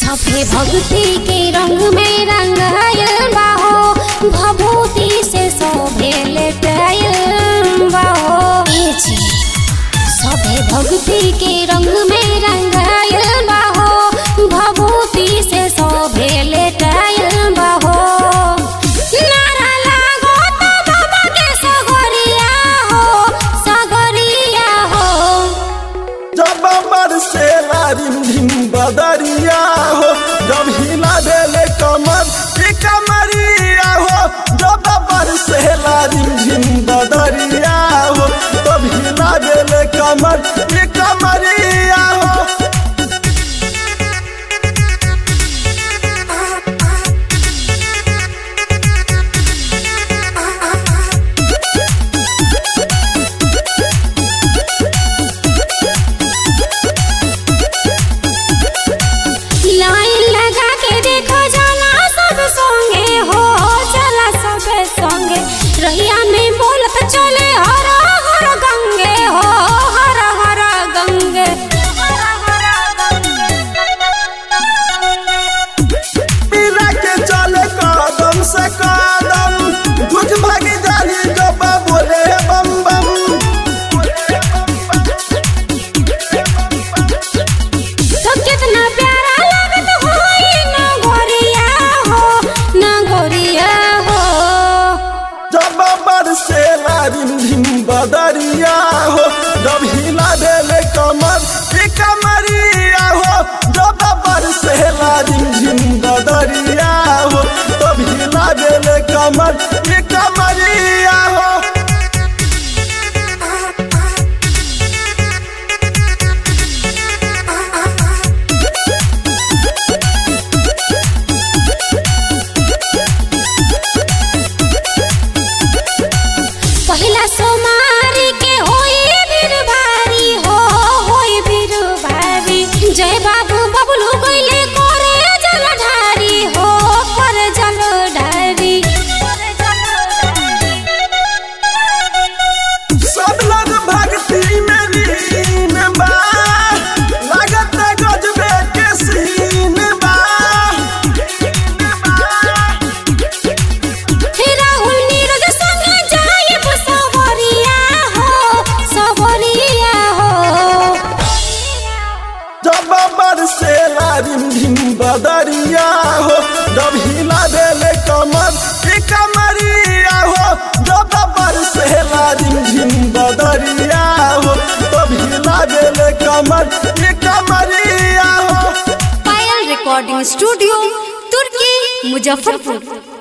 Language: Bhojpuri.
सभे भक्ति के रंग में रंगायल बाहो भभूति से शोभे लेटायल बाहो ए जी, सभे भक्ति के रंग में रंगायल बाहो भभूति से शोभे लेटायल बाहो नारा लागो तो बाबा के सगरिया हो सगरिया हो जब बरसेला रिमझिम बदरिया हो जब हिला देले कमर ई कमरिया हो जब बरसेला रिमझिम बदरिया हो तब हिला देले कमर ई कमरिया हो लाइन लगा के देखो जाला सब संगे हो चला सब संगे रहिया में बोलत चले हर हर गंगे हो हर हर गंगे पीला के चले कदम से कदम दुख भागी जानी जब बोले बम बम तो कितना प्यारा लगत हो ये नगोरिया हो नगोरिया हो जब बरसेला रिमझिम बदरिया हो जब हिला देले कमर ई कमरिया हो जब बरसेला रिमझिम बदरिया हो तब हिला देले कमर ई कमरिया हो पहिला सोमारी के होई बीर भारी हो होई बीर भारी जय बाबू बबलू गइले करे जल ढारी हो करे जल ढारी सब लोग भक्ति में लीन बा लागत गजबे के सीन बा हे राहुल नीरज संगे जाइब सवरिया हो सवरिया हो जब बरसेला रिमझिम बदरिया हो जब हिला देले कमर ई कमरिया हो जब बरसेला रिमझिम बदरिया हो तब हिला देले कमर ई कमरिया हो पायल रिकॉर्डिंग स्टूडियो तुर्की मुजफ्फरपुर